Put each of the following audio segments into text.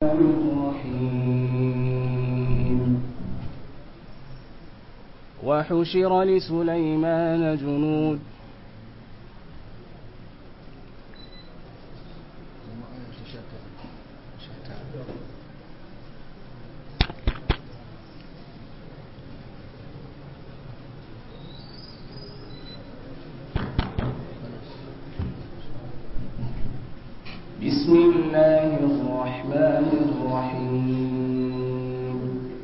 الرحيم وحشر لسليمان جنود بسم الله الرحمن الرحيم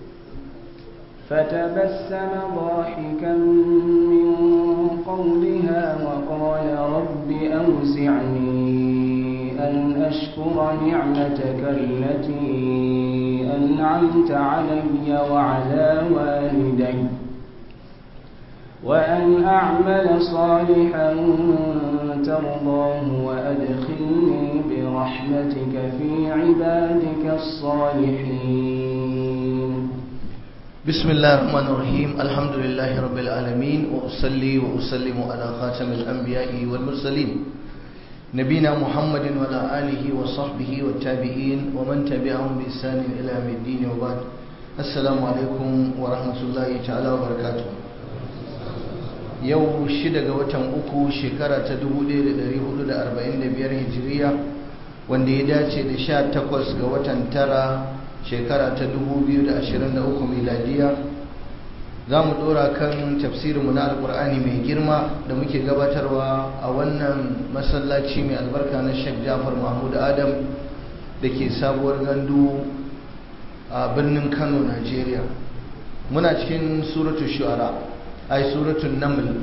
فتبسم ضاحكا من قولها وقال رب أوزعني أن أشكر نعمتك التي أنعمت علي وعلى والدي وأن أعمل صالحا ترضاه وأدخلني برحمتك في عبادك الصالحين بسم الله الرحمن الرحيم الحمد لله رب العالمين وأصلي وأسلم على خاتم الأنبياء والمرسلين نبينا محمد وعلى آله وصحبه والتابعين ومن تبعهم بإحسان إلى يوم الدين وبعد السلام عليكم ورحمة الله تعالى وبركاته yau shida ga watan uku shekara ta 1445 hijiriya wanda ya dace da sha takwas ga watan tara shekara ta 2023 miladiya za mu dora kan tafsirinmu na alkur'ani mai girma da muke gabatarwa a wannan masallaci mai albarka na shek jafar mahmud adam da ke sabuwar gandu a birnin kano nigeria muna cikin suratul shu'ara ay suratul naml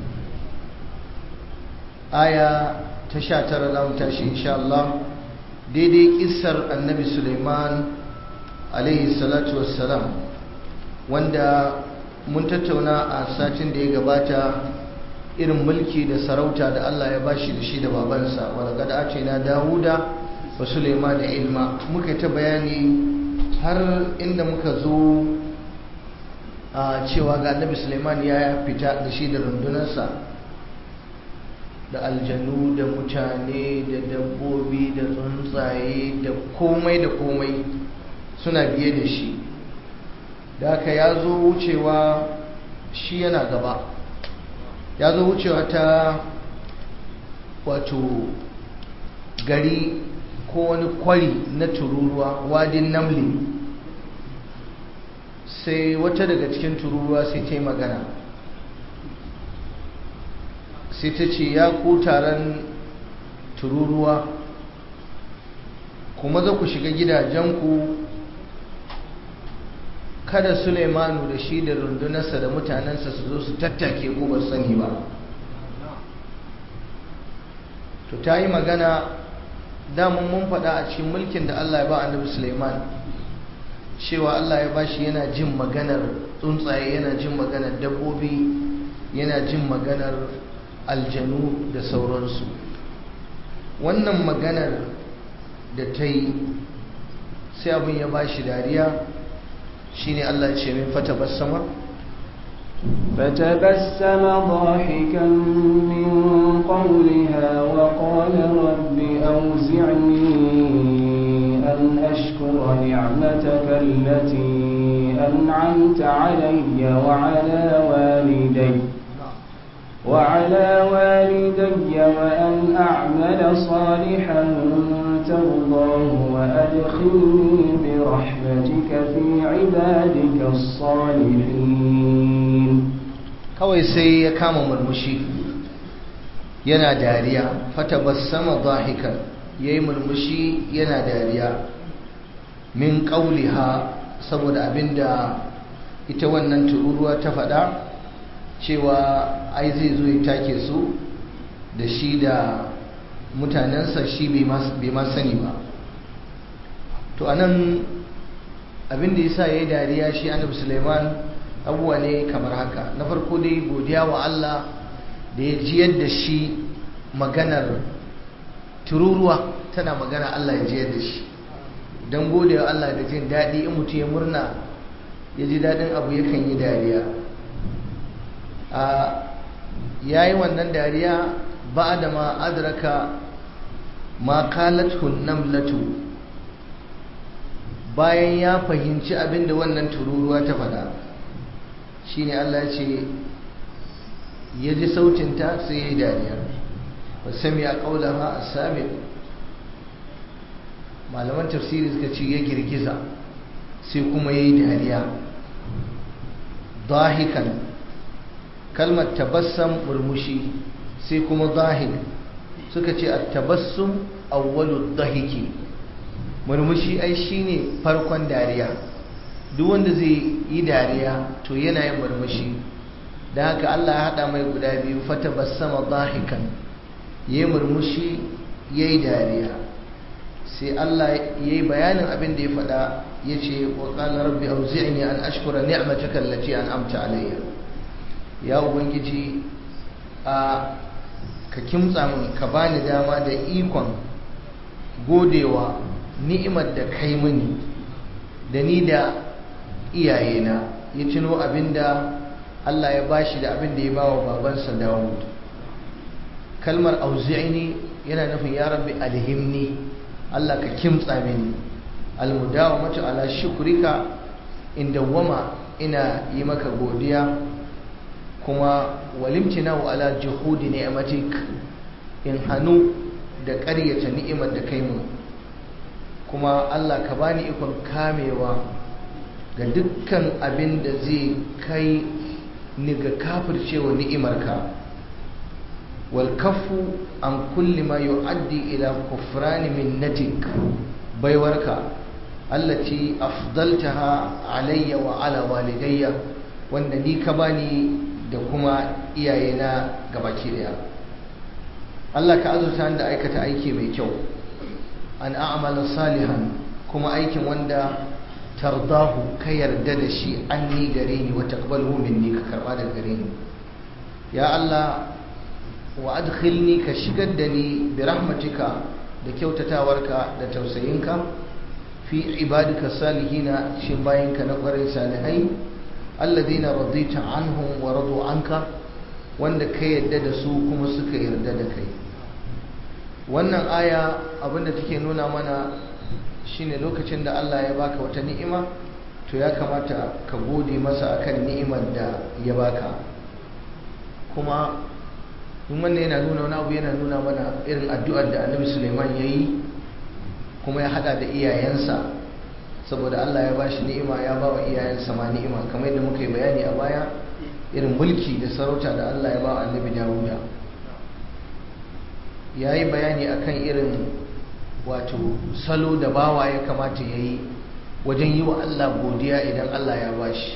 aya ta sha tara za mu tashi insha Allah daidai kissar annabi Suleiman alaihi salatu wassalam wanda mun tattauna a satin da ya gabata irin mulki da sarauta da Allah ya bashi da shi da babansa wadda kada na Dawuda wa Suleiman da ilma muka ta bayani har inda muka zo a cewa ga annabi suleiman ya fita da shi da rundunarsa da aljanu da mutane da dabbobi da tsuntsaye da komai da komai suna biye da shi da aka ya zo wucewa shi yana gaba ya zo wucewa ta wato gari ko wani kwari na tururuwa wadin namli sai wata daga cikin tururuwa sai ta yi magana sai ta ce ya ku taron tururuwa kuma za ku shiga gidajenku kada Suleimanu da shi da rundunarsa da mutanensa su zo su tattake ku ba sani ba to ta yi magana damun mun faɗa a cikin mulkin da Allah ya ba annabi Suleiman cewa Allah ya bashi yana jin maganar tsuntsaye yana jin maganar dabbobi yana jin maganar aljanu da sauransu wannan maganar da ta yi sai abin ya bashi dariya shine Allah ya ce min fata bassama فتبسم ضاحكا من قولها وقال رب أوزعني أن أشكر نعمتك التي أنعمت علي وعلى والدي وعلى والدي وأن أعمل صالحا ترضاه وأدخلني برحمتك في عبادك الصالحين kawai sai ya kama murmushi yana dariya fata bassama zahikan ya yi murmushi yana dariya min ƙauliha saboda abinda ita wannan tururuwa ta faɗa cewa ai zai zo ya take su da shi da mutanensa shi bai ma sani ba to anan abinda ya sa ya yi dariya shi annabi suleiman abubuwa ne kamar haka na farko dai godiya wa allah da ya jiyar da shi maganar tururuwa tana magana Allah ya jiyar da shi don gode wa Allah da jin daɗi in mutum ya murna ya ji daɗin abu yakan yi dariya a ya yi wannan dariya ba da ma adraka ma kalatun namlatu bayan ya fahimci abin da wannan tururuwa ta faɗa shine Allah ya ce ya ji sautinta sai ya yi dariya wasami a ƙaulaha a sami malaman tafsiri suka ce ya girgiza sai kuma ya yi dariya dahikan kalmar tabassam murmushi sai kuma dahik suka ce a tabassum awwalu dahiki murmushi ai shine farkon dariya duk wanda zai yi dariya to yana yin murmushi da haka Allah ya haɗa mai guda biyu fata bassama dahikan yayi murmushi yayi dariya sai Allah yayi bayanin abin da ya faɗa yace wa qala rabbi auzi'ni an ashkura ni'mataka allati an'amta alayya ya ubangiji a ka kimtsa min ka bani dama da ikon godewa ni'imar da kai mini da ni da iyayena ya cino abinda Allah ya bashi da abin da ya bawa babansa Dawud kalmar auzi'ni yana nufin ya rabbi alhimni Allah ka kimtsa mini almudawamatu ala shukrika in dawwama ina yi maka godiya kuma walimtina wa ala juhudi ni'matik in hanu da ƙaryata ni'imar da kai mu kuma Allah ka bani ikon kamewa ga dukkan abin da zai kai ni ga kafircewa ni'imarka wal kafu an kulli ma yu'addi ila kufrani minnatik baiwarka allati afdaltaha alayya wa ala walidayya wanda ni ka bani da kuma iyayena gabaki daya Allah ka azurta da aikata aiki mai kyau an a'mala salihan kuma aikin wanda tardahu ka yarda da shi an ni gare ni wa taqbalu minni ka karba daga gare ni ya Allah wa adkhilni ka shigar da ni bi rahmatika da kyautatawarka da tausayinka fi ibadika salihina shin bayinka na kwarai salihai alladhina radita anhum wa radu anka wanda ka yarda da su kuma suka yarda da kai wannan aya abinda take nuna mana shine lokacin da Allah ya baka wata ni'ima to ya kamata ka gode masa akan ni'imar da ya baka kuma in wannan yana nuna wani abu yana nuna mana irin addu'ar da annabi Suleiman ya yi kuma ya hada da iyayensa saboda Allah ya bashi ni'ima ya ba wa iyayensa ma ni'ima kamar yadda muka yi bayani a baya irin mulki da sarauta da Allah ya ba wa annabi Dawuda ya yi bayani akan irin wato salo da bawa ya kamata ya yi wajen yi wa Allah godiya idan Allah ya bashi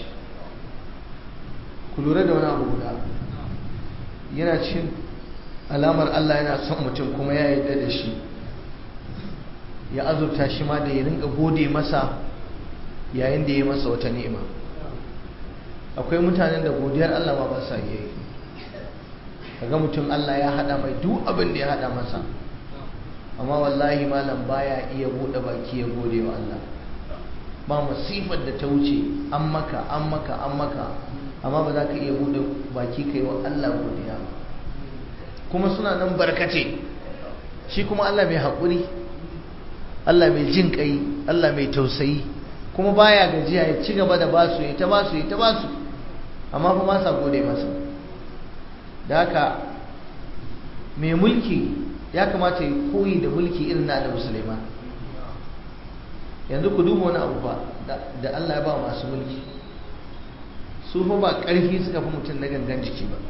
ku lura da wani abu guda yana cin alamar Allah yana son mutum kuma ya yarda da shi ya azurta shi ma da ya rinka gode masa yayin da ya masa wata ni'ima akwai mutanen da godiyar Allah ma ba sa yi kaga mutum Allah ya hada mai duk abin da ya hada masa amma wallahi malam baya iya bude baki ya gode wa Allah ba masifar da ta wuce an maka an maka an maka amma ba za ka iya bude baki kai wa Allah godiya kuma suna nan barkace shi kuma Allah mai haƙuri Allah mai jin kai Allah mai tausayi kuma baya gajiya ya ci gaba da basu ya ta basu ya ta basu amma fa ba sa gode masa da haka mai mulki ya kamata ya koyi da mulki irin na Annabi Sulaiman yanzu ku duba wani abu fa da Allah ya ba masu mulki su fa ba ƙarfi suka fi mutum na gangan jiki ba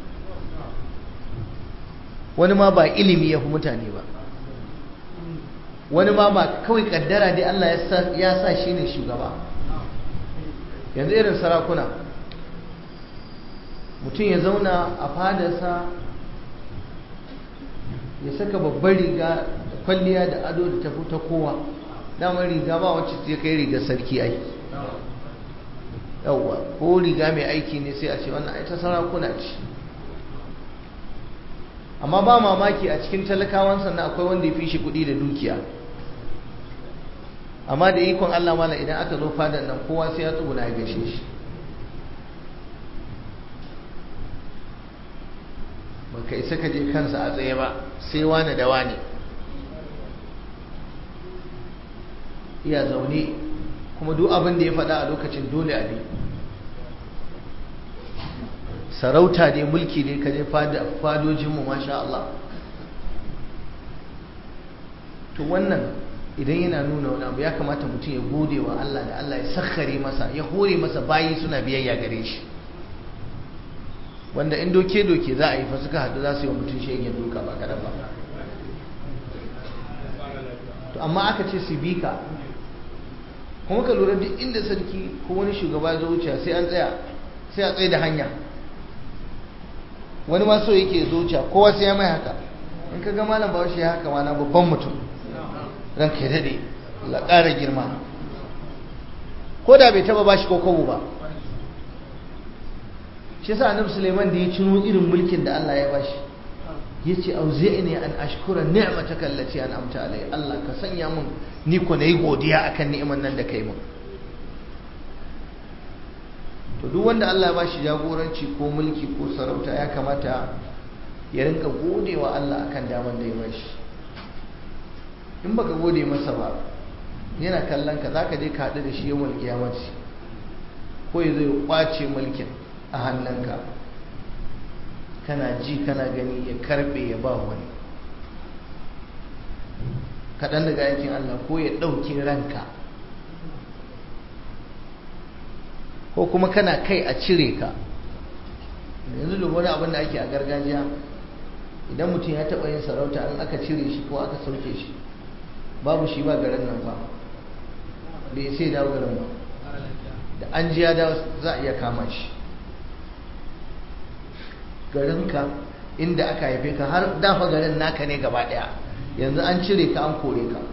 wani ma ba ilimi ya fi mutane ba wani ma ba kawai kaddara dai Allah ya sa shi ne shugaba yanzu irin sarakuna mutum ya zauna a fadarsa ya saka babbar riga da kwalliya da ado da tafi ta kowa damar riga ba wacce ta kai riga sarki ai yauwa ko riga mai aiki ne sai a ce wannan ita sarakuna ce amma ba mamaki a cikin talakawan sannan akwai wanda ya fi shi kuɗi da dukiya amma da ikon Allah mala idan aka zo fadan nan kowa sai ya tsuguna ya gaishe shi baka isa ka je kansa a tsaye ba sai wane da wane iya zaune kuma duk abin da ya faɗa a lokacin dole a bi sarauta ne mulki ne kaje fadojinmu masha Allah to wannan idan yana nuna wani abu ya kamata mutum ya gode wa Allah da Allah ya sakkare masa ya hore masa bayi suna biyayya gare shi wanda in doke-doke za a yi fa suka haɗu za su yi wa mutum shegen duka ba kadan ba to amma aka ce su bi ka kuma ka lura duk inda sarki ko wani shugaba zo wuce sai an tsaya sai a tsaye da hanya wani ma so yake zo wuce kowa sai ya mai haka in ka ga malam bawashi ya haka mana babban mutum ranka ya daɗe la ƙara girma ko da bai taba bashi ko kobo ba shi yasa annabi Sulaiman da ya cino irin mulkin da Allah ya bashi yace auzi'ni an ashkura ni'mataka allati an'amta alayya Allah ka sanya mun ni ko nayi godiya akan ni'imar nan da kai mun to duk wanda Allah ya bashi jagoranci ko mulki ko sarauta ya kamata ya rinka godewa Allah akan daman da ya bashi in baka gode masa ba yana kallon ka zaka je ka haɗu da shi yawan kiyamaci ko ya zai kwace mulkin a hannunka kana ji kana gani ya karbe ya ba wani kaɗan daga aikin Allah ko ya ɗauke ranka ko kuma kana kai a cire ka yanzu da wani abin da ake a gargajiya idan mutum ya taɓa yin sarauta an aka cire shi ko aka sauke shi babu shi ba garin nan ba bai sai dawo garin ba da an ji ya dawo za a iya kama shi garinka inda aka haife ka har dafa garin naka ne gaba daya yanzu an cire ka an kore ka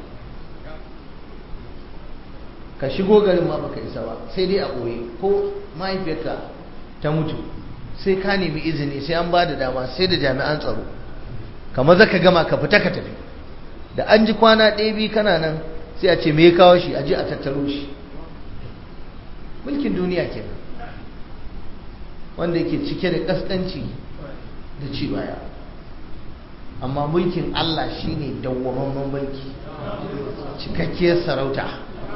ka shigo garin ma baka isa ba sai dai a ɓoye ko mahaifiyarka ta mutu sai ka nemi izini sai an ba da dama sai da jami'an tsaro kamar zaka gama ka fita ka tafi da an ji kwana ɗaya biyu kana nan sai a ce me ya kawo shi a je a tattaro shi mulkin duniya kenan wanda yake cike da kaskanci da ci baya amma mulkin Allah shine dawwamamman mulki cikakkiyar sarauta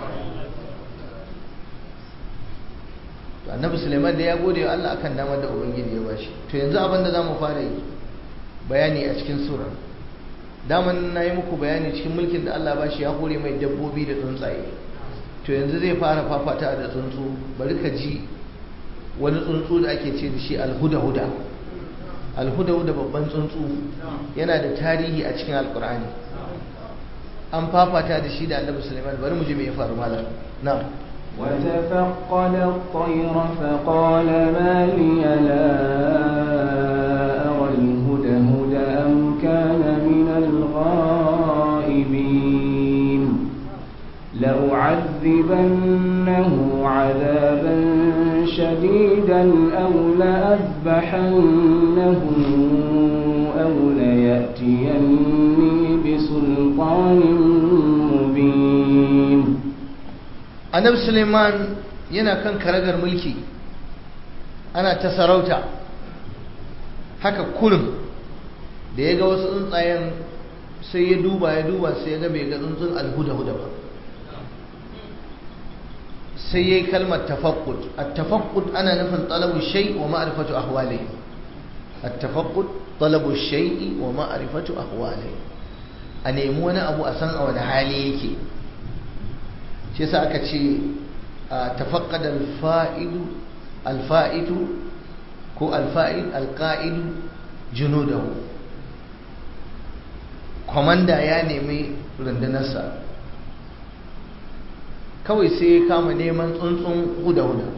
to annabi Suleiman da ya gode wa Allah akan damar da ubangiji ya bashi to yanzu abin da zamu fara yi bayani a cikin sura daman na yi muku bayani cikin mulkin da Allah bashi ya hore mai dabbobi da tsuntsaye to yanzu zai fara fafata da tsuntsu bari ka ji wani tsuntsu da ake ce da shi alhuda-huda alhuda-huda babban tsuntsu yana da tarihi a cikin alkur'ani an fafata da shi da annabi suleiman bari mu ji me ya faru malam na وتفقد الطير فقال ما لي لا أرى الهدهد أم كان من الغائبين لأعذبنه عذابا شديدا أو لأذبحنه أو ليأتيني بسلطان مبين annabi suleiman yana kan karagar mulki ana ta sarauta haka kurum da ya ga wasu tsuntsayen sai ya duba ya duba sai ya ga bai ga tsuntsun alhuda-huda ba sai ya yi kalmar tafakkud a tafakkud ana nufin talabu shai wa ma'arifatu ahwali a tafakkud talabu shai wa ma'arifatu ahwali a nemi wani abu a san a wani hali yake shi yasa aka ce tafaqqad al-fa'idu al-fa'idu ko al-fa'id al-qa'idu junudahu komanda ya nemi rundunarsa kawai sai ya kama neman tsuntsun huda-huda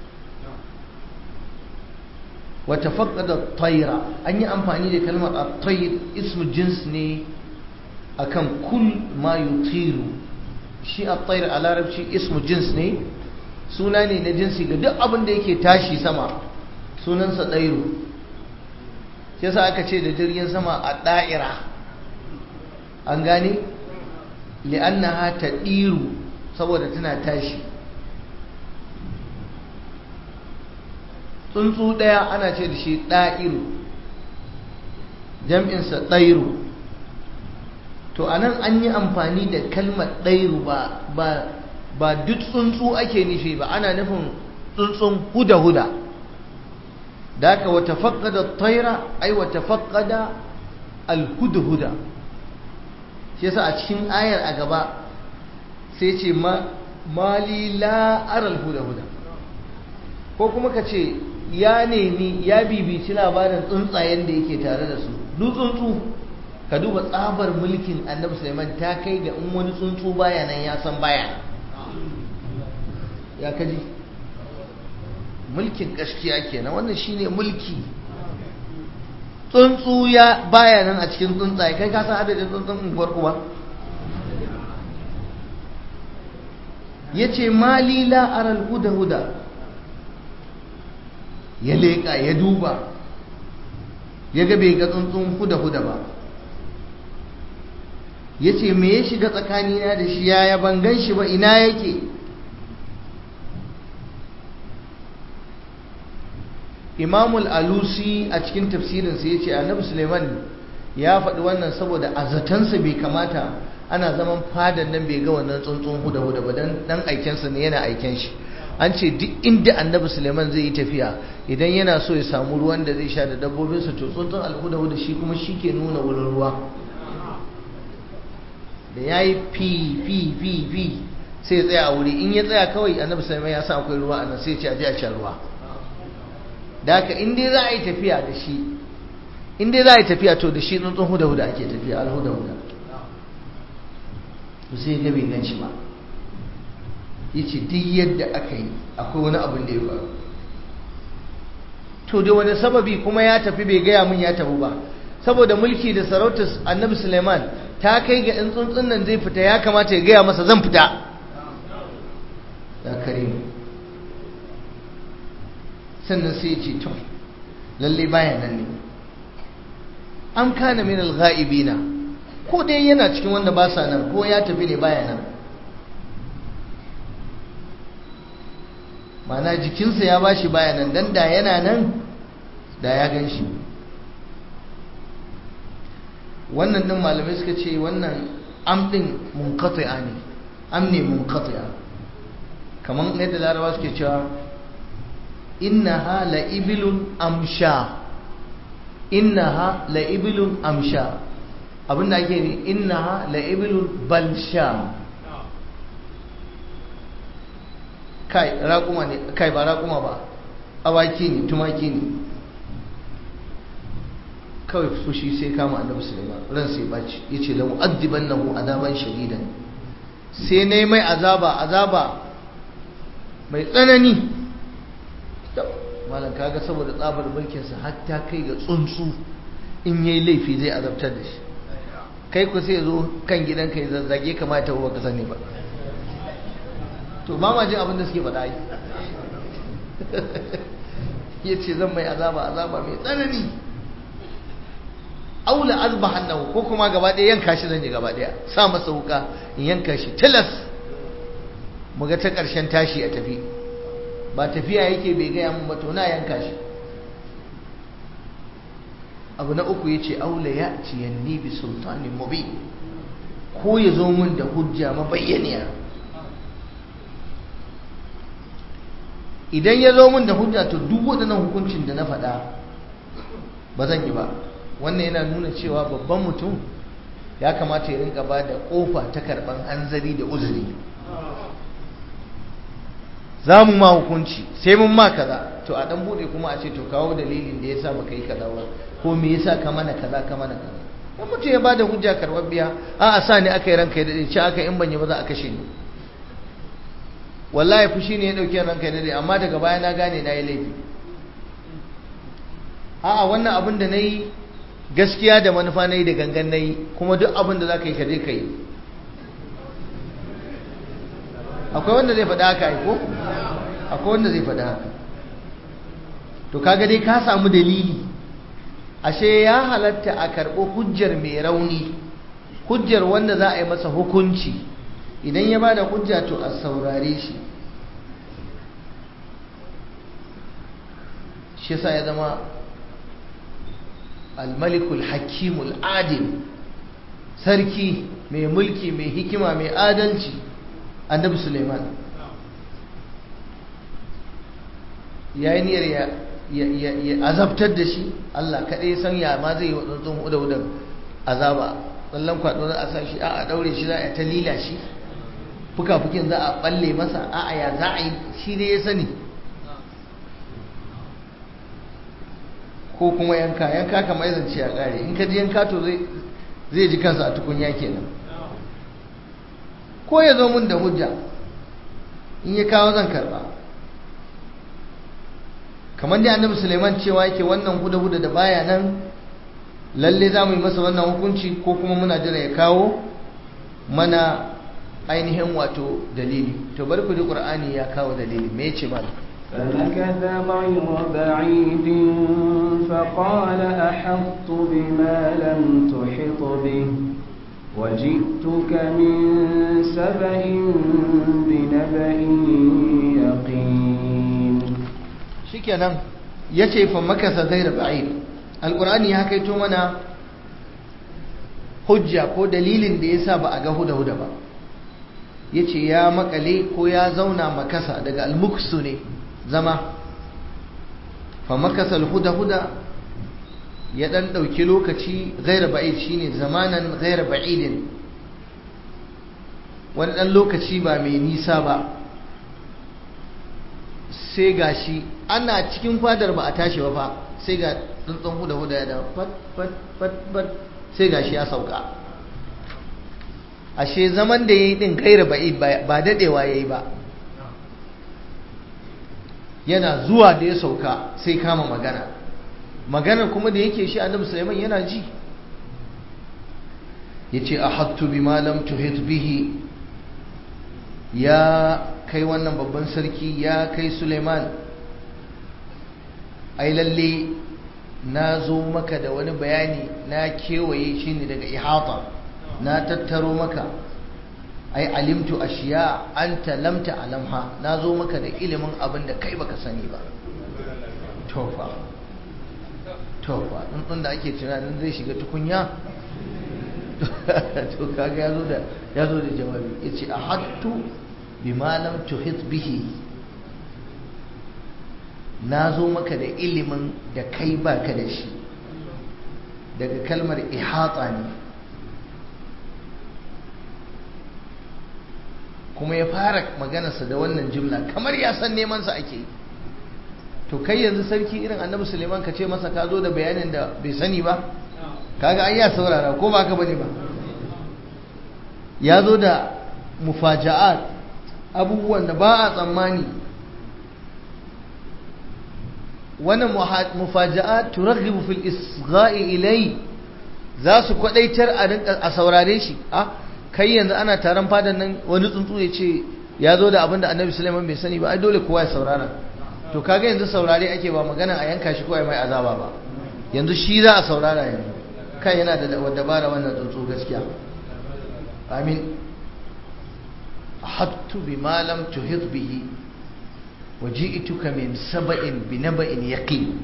wata faƙada tayra an yi amfani da kalmar a tayr ismu jins ne akan kul ma yutiru shi a tayr a larabci ismu jins ne suna ne na jinsi ga duk abin da yake tashi sama sunansa ɗairu shi yasa aka ce da jirgin sama a ɗa'ira an gane li'annaha ta ɗiru saboda tana tashi tsuntsu ɗaya ana ce da shi ɗa'iru jam'insa ɗairu to a nan an yi amfani da kalmar ɗairu ba ba duk tsuntsu ake nufi ba ana nufin tsuntsun huda-huda da aka wata faƙada taira ai wata faƙada alhuda-huda shi yasa a cikin ayar a gaba sai ce mali la'ar alhuda-huda ko kuma ka ce ya nemi ya bibici labarin tsuntsayen da yake tare da su duk tsuntsu ka duba tsabar mulkin annabi Sulaiman ta kai ga in wani tsuntsu baya nan ya san baya ya kaji mulkin gaskiya kenan wannan shine mulki tsuntsu ya baya nan a cikin tsuntsaye kai ka san adadin tsuntsun unguwar kuwa yace mali la aral huda huda ya leƙa ya duba ya ga bai ga tsuntsun huda huda ba ya ce me ya shiga tsakanina da shi yaya ban gan shi ba ina yake imamul alusi a cikin tafsirinsa ya ce annabi suleiman ya faɗi wannan saboda a zatansa bai kamata ana zaman fadan nan bai ga wannan tsuntsun huda-huda ba don dan aikensa ne yana aiken shi an ce duk inda annabi suleiman zai yi tafiya idan yana so ya samu ruwan da zai sha da dabbobinsa to tsuntsun alhuda-huda shi kuma shi ke nuna wurin ruwa da ya yi fi fi fi fi sai ya tsaya a wuri in ya tsaya kawai annabi suleiman ya sa akwai ruwa a nan sai ya ce aje a sha ruwa da haka in dai za a yi tafiya da shi in dai za a yi tafiya to da shi tsuntsun huda-huda ake tafiya alhuda-huda to sai ga bai gan shi ba ya ce duk yadda aka yi akwai wani abin da ya faru to da wani sababi kuma ya tafi bai gaya min ya tafi ba saboda mulki da sarautar annabi suleiman ta kai ga in tsuntsun nan zai fita ya kamata ya gaya masa zan fita ya kare sannan sai ya ce to lalle baya nan ne an kana min al-ghaibina ko dai yana cikin wanda ba sa nan ko ya tafi ne baya nan mana jikinsa ya bashi baya nan dan da yana nan da ya gan shi wannan din malamai suka ce wannan am din munqati'a ne am ne munqati'a kaman yadda larabawa suke cewa innaha la ibilun amsha innaha la ibilun amsha abinda ake ne innaha la ibilun balsha kai raƙuma ne kai ba raƙuma ba awaki ne tumaki ne kawai fushi sai kama annabi sulaiman ran sai baci yace la mu'addibannahu azaban shadidan sai nayi mai azaba azaba mai tsanani malam kaga saboda tsabar mulkin sa har ta kai ga tsuntsu in yayi laifi zai azabtar da shi kai ku sai zo kan gidanka ya zazzage kamata ba ka sani ba to ba ma jin abin da suke faɗa yi ya ce zan mai azaba azaba mai tsanani aula azbahan nahu ko kuma gaba ɗaya yanka shi zan yi gaba ɗaya sa masa wuka in yanka shi tilas mu ga ta ƙarshen tashi a tafi ba tafiya yake bai gaya mun ba to na yanka shi abu na uku ya ce aula ya ciyanni bi sultanin mubin ko ya zo mun da hujja mabayyaniya idan ya zo min da hujja to duk waɗannan hukuncin da na faɗa ba zan yi ba wannan yana nuna cewa babban mutum ya kamata ya rinka ba da ƙofa ta karɓar hanzari da uzuri za mu ma hukunci sai mun ma kaza to a ɗan buɗe kuma a ce to kawo dalilin da ya sa baka yi kaza ba ko me yasa ka mana kaza ka mana kaza dan mutum ya ba da hujja karɓar biya a a sa ni aka yi ranka ya daɗe ce aka in ban yi ba za a kashe ni wallahi fushi ne ya dauke ranka ne amma daga baya na gane na yi laifi a'a wannan abin da na yi gaskiya da manufa na yi da gangan na yi kuma duk abin da za ka yi kaje ka yi akwai wanda zai faɗa haka ko akwai wanda zai faɗa haka to kaga dai ka samu dalili ashe ya halatta a karɓi hujjar mai rauni hujjar wanda za a yi masa hukunci idan ya bada hujja to a saurare shi shi yasa ya zama almalikul hakimul adil sarki mai mulki mai hikima mai adalci annabi suleiman ya yi niyyar ya azabtar da shi allah kaɗai san ya ma zai yi wa tsuntsun huda-hudan azaba tsallan kwaɗo za a sa shi a ɗaure shi za a ta lila shi fuka-fukin za a ɓalle masa a ya za a yi shi ne ya sani ko kuma yanka yanka kamar zance a ƙare in ka ji yanka to zai ji kansa a tukunya kenan ko ya zo mun da hujja in ya kawo zan karba kamar dai annabi suleiman cewa yake wannan huda-huda da baya nan lalle za mu yi masa wannan hukunci ko kuma muna jira ya kawo mana ainihin wato dalili to bari ku ji qur'ani ya kawo dalili me yace mana فمكث غير بعيد فقال أحطت بما لم تحط به وجئتك من سبأ بنبأ يقين shikenan yace fa makasa ghayra ba'id alqur'ani ya kaito mana hujja ko dalilin da yasa ba a ga huda huda ba yace ya makale ko ya zauna makasa daga almuksu ne zama fa makasa alhuda huda ya dan dauki lokaci ghayra ba'id shine zamanan ghayra ba'idin wani dan lokaci ba mai nisa ba sai gashi ana cikin fadar ba a tashi ba fa sai ga tsuntsun huda huda ya da fat fat fat fat sai gashi ya sauka ashe zaman da yayi din gaira ba'id ba dadewa yayi ba yana zuwa da ya sauka sai kama magana maganar kuma da yake shi annabi Sulaiman yana ji yace ahattu bima lam tuhit bihi ya kai wannan babban sarki ya kai Suleiman ai lalle na zo maka da wani bayani na kewaye shi ne daga ihata na tattaro maka ai alimtu ashiya anta lam ta'lamha na zo maka da ilimin abin da kai baka sani ba tofa tofa tsuntsun da ake tunanin zai shiga tukunya to kaga yazo da yazo da jawabi yace ahattu bima lam tuhit bihi na zo maka da ilimin da kai baka da shi daga kalmar ihata ne kuma ya fara maganarsa da wannan jimla kamar ya san nemansa ake to kai yanzu sarki irin annabi suleiman ka ce masa ka zo da bayanin da bai sani ba kaga ai ya saurara ko ba ka bane ba ya zo da mufaja'at abubuwan da ba a tsammani wannan mufaja'at turaghibu fil isgha'i ilai za su kwadaitar a rinka a saurare shi a kai yanzu ana taron fadan nan wani tsuntsu ya ce ya zo da abin da annabi sulaiman bai sani ba ai dole kowa ya saurara to kaga yanzu saurare ake ba magana a yanka shi ko mai azaba ba yanzu shi za a saurara yanzu kai yana da dabara wannan tsuntsu gaskiya amin hattu bima lam tuhit bihi waji'tuka min saba'in bi naba'in yaqin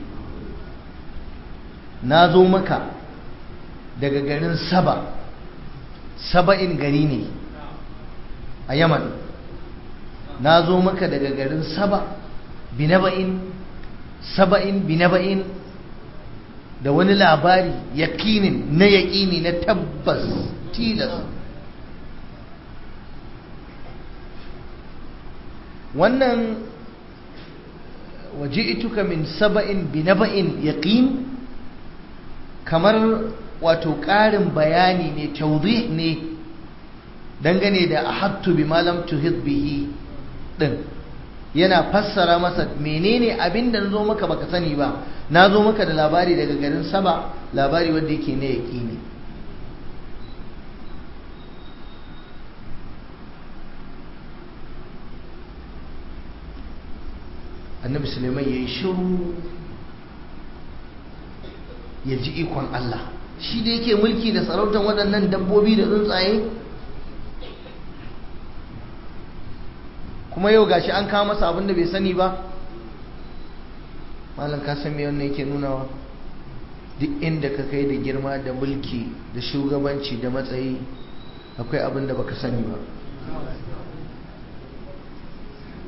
nazo maka daga garin saba saba'in gari ne a yaman nazo maka daga garin saba bi naba'in saba'in bi naba'in da wani labari yakinin na yaƙini na tabbas tilas wannan waji'tuka min saba'in bi naba'in yaqin kamar wato ƙarin bayani ne tawdih ne dangane da ahattu bi malam tuhid bihi din yana fassara masa menene abin da nazo maka baka sani ba nazo maka da labari daga garin saba labari wanda yake ne yaqini annabi suleiman ya yi shiru ya ji ikon Allah shi da yake mulki da sarautar waɗannan dabbobi da tsuntsaye kuma yau gashi an kawo masa abin da bai sani ba malam ka san me wannan yake nunawa duk inda ka kai da girma da mulki da shugabanci da matsayi akwai abin da baka sani ba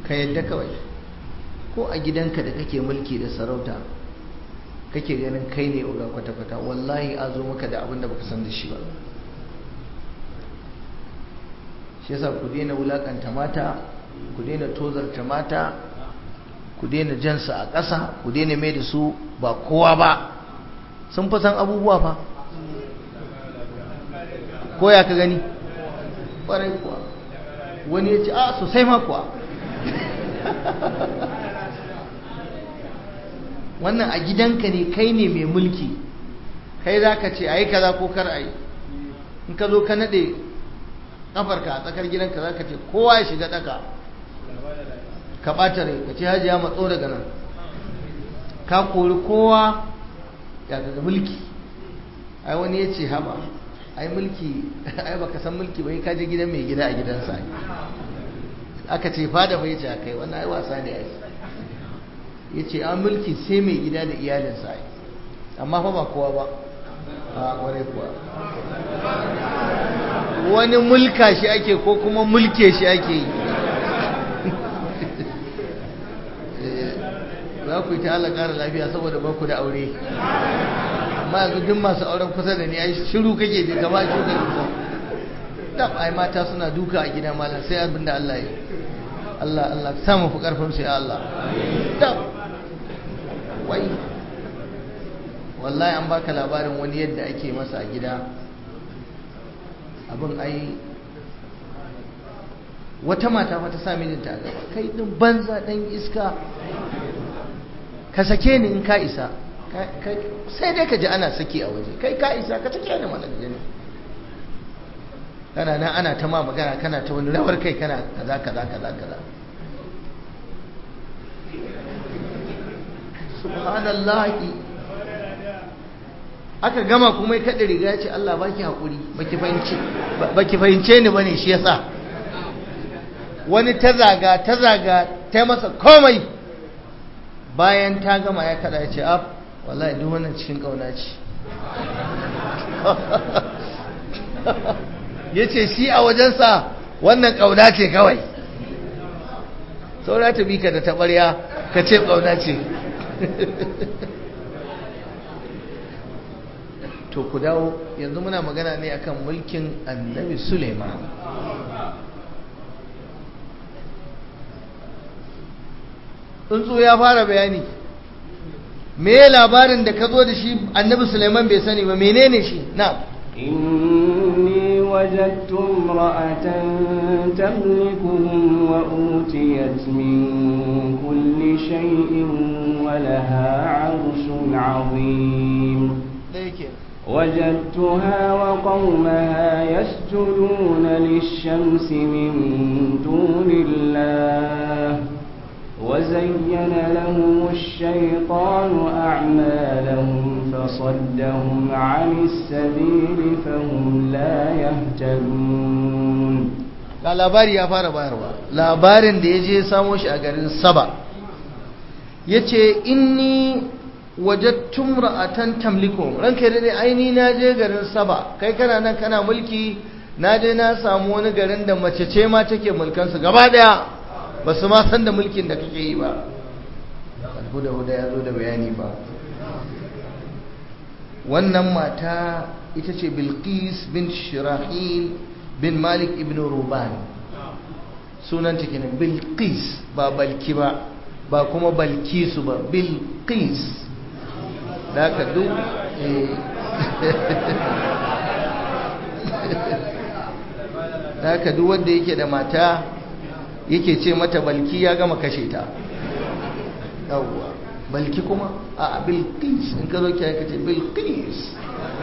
ka yadda kawai ko a gidanka da kake mulki da sarauta kake ganin kai ne uga kwata-kwata wallahi a zo maka da abin da baka san da shi ba shi yasa ku daina wulakanta mata ku daina tozarta mata ku daina jansa a ƙasa ku daina mai da su ba kowa ba sun fi san abubuwa fa ko ya ka gani ƙwarai kuwa wani ya ce a sosai ma kuwa wannan a gidanka ne kai ne mai mulki kai za ka ce a yi kaza ko kar a yi in ka zo ka naɗe ƙafarka a tsakar gidanka za ka ce kowa ya shiga ɗaka ka ɓata rai ka ce hajiya matso daga nan ka kori kowa ya daga mulki ai wani ya ce haba ai mulki ai baka san mulki bai ka je gidan mai gida a gidansa aka ce fada bai ce kai wannan ai wasa ne ai ya ce an mulki sai mai gida da iyalinsa ai amma fa ba kowa ba a kwarai kuwa wani mulka shi ake ko kuma mulke shi ake yi za ku yi ta ala ƙara lafiya saboda ba ku da aure amma yanzu duk masu auren kusa da ni ai shiru kake ji gaba shi da kusa tab ai mata suna duka a gida malam sai abin da Allah ya Allah Allah sa mu fi karfin su ya Allah tab wai wallahi an baka labarin wani yadda ake masa a gida abin ai wata mata fa ta sa mijinta a gaba kai din banza dan iska ka sake ni in ka isa sai dai ka ji ana saki a waje kai ka isa ka sake ni mana jini kana nan ana ta ma magana kana ta wani rawar kai kana kaza kaza kaza kaza subhanallahi aka gama kuma ya kaɗa riga ya ce Allah baki haƙuri baki fahimce baki fahimce ni bane shi yasa wani ta zaga ta zaga ta masa komai bayan ta gama ya kada ya ce af wallahi duk wannan cikin kauna ce ya ce shi a wajensa wannan kauna ce kawai saura ta bi ka da taɓarya ka ce kauna ce to ku dawo yanzu muna magana ne akan mulkin annabi suleiman tsuntsu ya fara bayani me labarin da ka zo da shi annabi Sulaiman bai sani ba menene shi na inni wajadtu imra'atan tamlikuhum wa utiyat min kulli shay'in wa laha 'arshun 'azim وجدتها وقومها يسجدون للشمس من دون الله وزين لهم الشيطان أعمالهم فصدهم عن السبيل فهم لا يهتدون ga labari ya fara bayarwa labarin da ya je samo shi a garin saba ya ce inni wajattun ra'atan tamlikum ranka da aini na je garin saba kai kana nan kana mulki na je na samu wani garin da mace ce ma take mulkansu gaba daya ba su ma san da mulkin da kake yi ba alhuda huda ya zo da bayani ba wannan mata ita ce bilqis bin shirahil bin malik ibn ruban sunan ta kenan bilqis ba balki ba ba kuma balkisu ba bilqis da ka duk da ka duk wanda yake da mata yake ce mata balki ya gama kashe ta yawwa balki kuma a bilqis in ka zo kira ka ce bilqis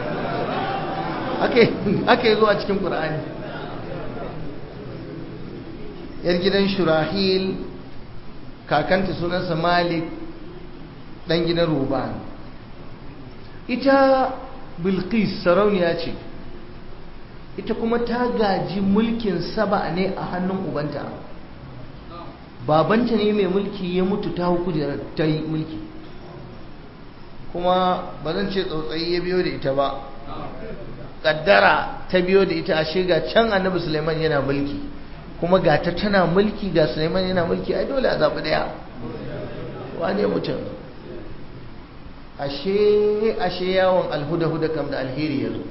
aka yi zuwa cikin ƙur'ani yar gidan shurahil kakanta sunansa malik ɗan gidan ruban ita bilqis sarauniya ce ita kuma ta gaji mulkin saba ne a hannun ubanta babanta ne mai mulki ya mutu ta kujerar ta yi mulki kuma ba zan ce tsautsayi ya biyo da ita ba kaddara ta biyo da ita a shiga can annabi suleiman yana mulki kuma ga ta tana mulki ga Sulaiman yana mulki ai dole a zaɓi ɗaya wane mutum ashe ashe yawon alhuda-huda kam da alheri ya zo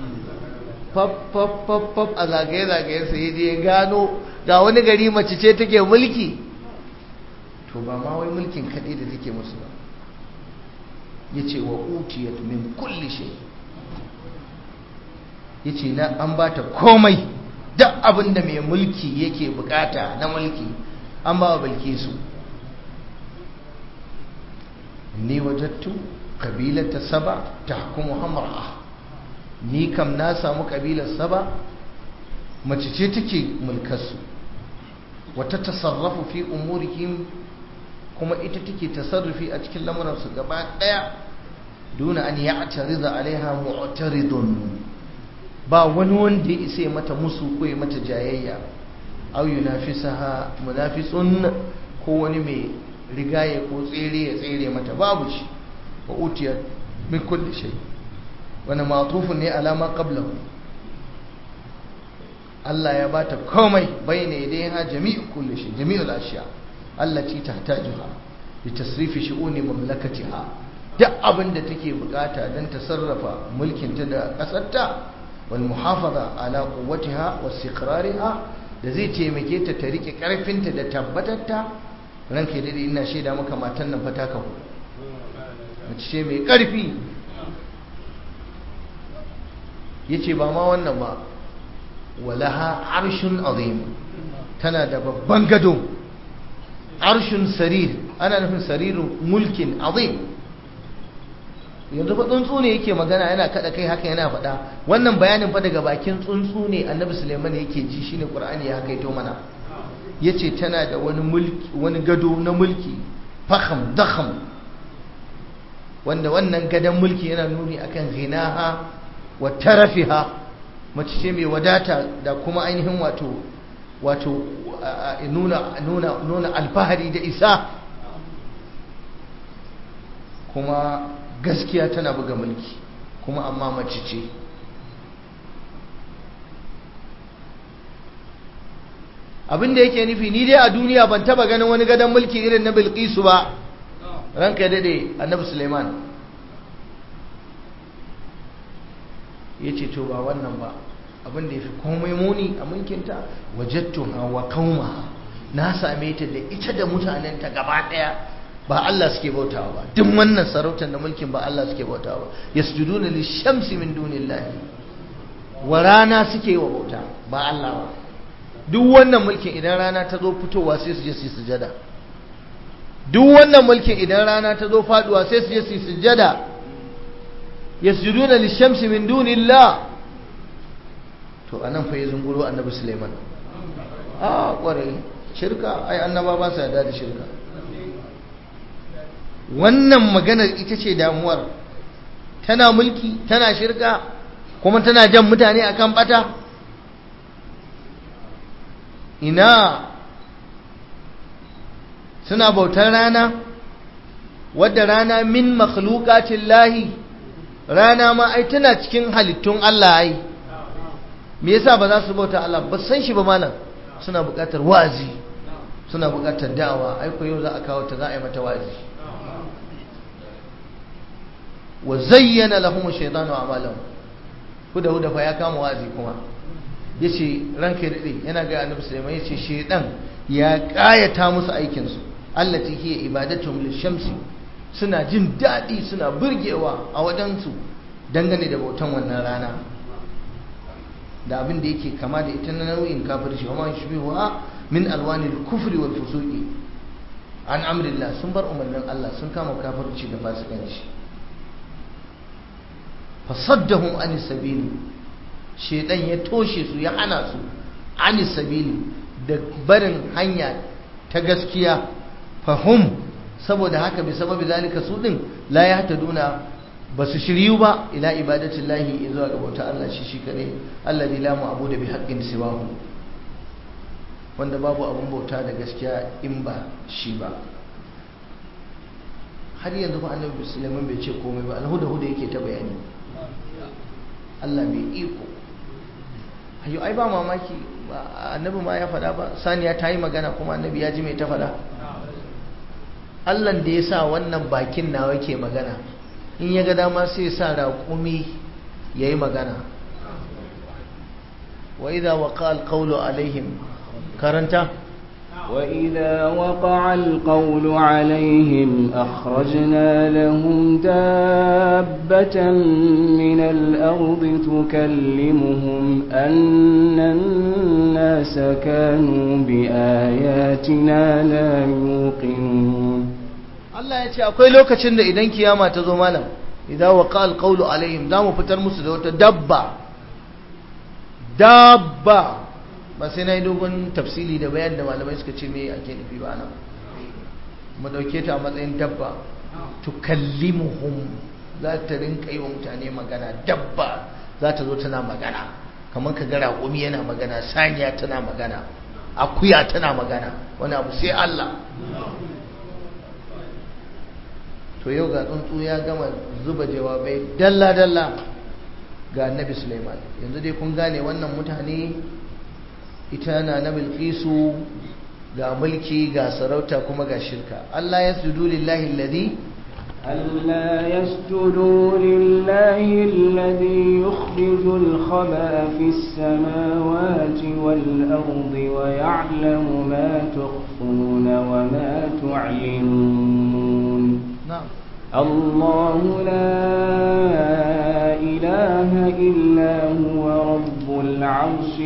fab a zagaye-zagaye sai je ya gano ga wani gari mace ce take mulki to ba ma wai mulkin kaɗai da take musu ba ya ce wa utiyat min kulli shay ya ce na an ba ta komai duk abin da mai mulki yake bukata na mulki an ba wa bilkisu ni wajattu kabilata saba ta hukumu hamra ni kam na samu kabilar saba mace ce take mulkarsu wata tasarrafu fi umurihim kuma ita take tasarrufi a cikin lamuransu gaba daya duna an ya'tarida alaiha mu'taridun ba wani wanda ya isa mata musu ko ya mata jayayya aw yunafisaha munafisun ko wani mai rigaye ko tsere ya tsere mata babu shi wa utiyat min kulli shay wani matufun ne alama qablahu Allah ya bata komai bayna yadayha jami'u kulli shay jami'ul ashiya allati tahtajuha li tasrifi shu'uni mamlakatiha duk abin da take bukata don ta sarrafa mulkinta da kasarta wal muhafaza ala quwwatiha wa istiqrariha da zai taimake ta ta rike karfinta da tabbatarta ranka dai ina shaida maka matan nan fata ka mace ce mai karfi yace ba ma wannan ba walaha arshun azim tana da babban gado arshun sarir ana nufin sarirun mulkin azim yanzu fa tsuntsu ne yake magana yana kada kai haka yana faɗa wannan bayanin fa daga bakin tsuntsu ne annabi suleiman yake ji shine qur'ani ya kaito mana yace tana da wani mulki wani gado na mulki fakham dakham wanda wannan gadon mulki yana nuni akan ghinaha wa tarafiha mace ce mai wadata da kuma ainihin wato wato nuna nuna nuna alfahari da isa kuma gaskiya tana buga mulki kuma amma mace ce abin da yake nufi ni dai a duniya ban taba ganin wani gadon mulki irin na bilkisu ba ranka dade annabi suleiman ya ce to ba wannan ba abin da ya fi komai muni a mulkinta wajattuna wa kauma na same ta da ita da mutanenta gaba daya ba Allah suke bautawa ba duk wannan sarautar da mulkin ba Allah suke bautawa ba yasjuduna lishamsi min dunillahi wa rana suke wa bauta ba Allah ba duk wannan mulkin idan rana ta zo fitowa sai su je su sujada duk wannan mulkin idan rana ta zo faduwa sai su je su sujada yasjuduna lishamsi min dunillah to anan fa ya zunguro annabi Sulaiman a kwarai shirka ai annaba ba su yarda da shirka wannan maganar ita ce damuwar tana mulki tana shirka kuma tana jan mutane akan bata ina suna bautar rana wadda rana min makhluqatin lahi rana ma ai tana cikin halittun Allah ai me yasa ba za su bauta Allah ba san shi ba malam suna buƙatar wazi suna buƙatar da'awa ai ko yau za a kawo ta za a yi mata wazi wa zayyana lahum shaytanu a'malahum huda huda fa ya kama wazi kuma yace ranka dade yana ga annabi sulaiman yace shaydan ya kayata musu aikin su allati hiya ibadatuhum lishamsi suna jin dadi suna burgewa a wajen su dangane da bautan wannan rana da abin da yake kama da ita na nau'in kafirci wa ma yushbihuha min alwanil kufri wal fusuqi an amrillah sun bar umarnin Allah sun kama kafirci da fasikanci fasaddahum anis sabili shedan ya toshe su ya hana su anis sabili da barin hanya ta gaskiya fahum saboda haka bi sababi zalika su din la yahtaduna basu shiryu ba ila ibadatin lahi zuwa ga bauta Allah shi shi kare alladhi la ma'budu bi haqqin siwahu wanda babu abun bauta da gaskiya in ba shi ba har yanzu ba annabi sulaiman bai ce komai ba alhuda huda yake ta bayani Allah mai iko ayo ai ba mamaki annabi ma ya faɗa ba saniya ta yi magana kuma annabi ya ji mai ta faɗa allan da ya sa wannan bakin nawa ke magana in ya ga dama sai sa raƙumi ya yi magana wa idha waqa alqawlu alaihim karanta وإذا وقع القول عليهم أخرجنا لهم دابة من الأرض تكلمهم أن الناس كانوا بآياتنا لا يوقنون Allah ya ce akwai lokacin da idan kiyama ta zo malam idan waqa alqawlu alaihim zamu fitar musu da wata dabba dabba ba sai na yi dogon tafsili da bayan da malamai suka ce me ake nufi ba nan mu dauke ta a matsayin dabba tukallimuhum za ta rinka yi wa mutane magana dabba za ta zo tana magana kamar ka ga raƙumi yana magana saniya tana magana akuya tana magana wani abu sai Allah to yau ga tsuntsu ya gama zuba jawabai dalla-dalla ga annabi Sulaiman yanzu dai kun gane wannan mutane ita na na bilkisu ga mulki ga sarauta kuma ga shirka Allah ya sujudu lillahi alladhi ألا يسجدوا لله الذي يخرج الخبأ في السماوات والأرض ويعلم ما تخفون وما تعلنون na'am الله لا إله إلا هو رب العرش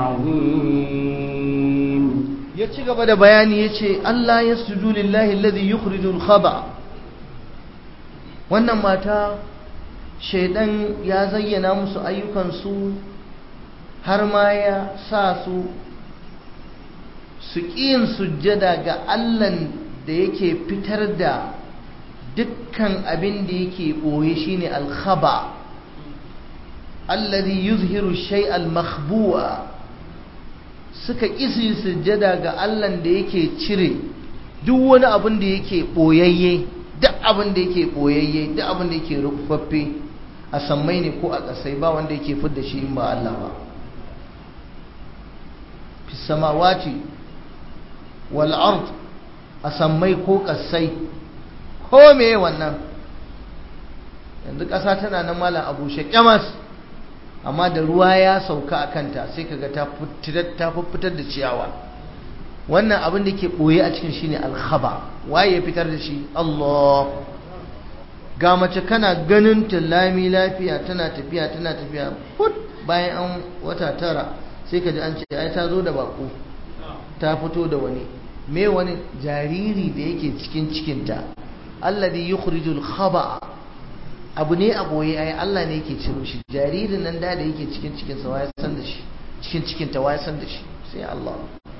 العظيم ya ci gaba da bayani ya ce Allah ya sujudu lillahi alladhi yukhrijul khaba wannan mata shaidan ya zayyana musu ayyukansu har ma ya sa su su ƙiyin sujjada ga Allahn da yake fitar da dukkan abin da yake ɓoye shine alkhaba alladhi yuzhiru shay al-makhbu'a suka isi sujjada ga Allah da yake cire duk wani abin da yake boyayye duk abin da yake boyayye duk abin da yake rufaffe a sammai ne ko a ƙasai ba wanda yake fidda shi in ba Allah ba fi samawati wal ard a sammai ko ƙasai ko me wannan yanzu ƙasa tana nan malam abu shaƙyamas amma da ruwa ya sauka a kanta sai kaga ta fitar da ciyawa wannan abin da ke ɓoye a cikin shine alkhaba waye ya fitar da shi Allah ga mace kana ganin ta lami lafiya tana tafiya tana tafiya put bayan an wata tara sai ka ji an ce ai ta zo da bako ta fito da wani me wani jariri da yake cikin cikinta alladhi yukhrijul khaba abu ne a boye ai Allah ne yake ciro shi jaririn nan da da yake cikin cikin sa ya san da shi cikin cikin ta ya san da shi sai Allah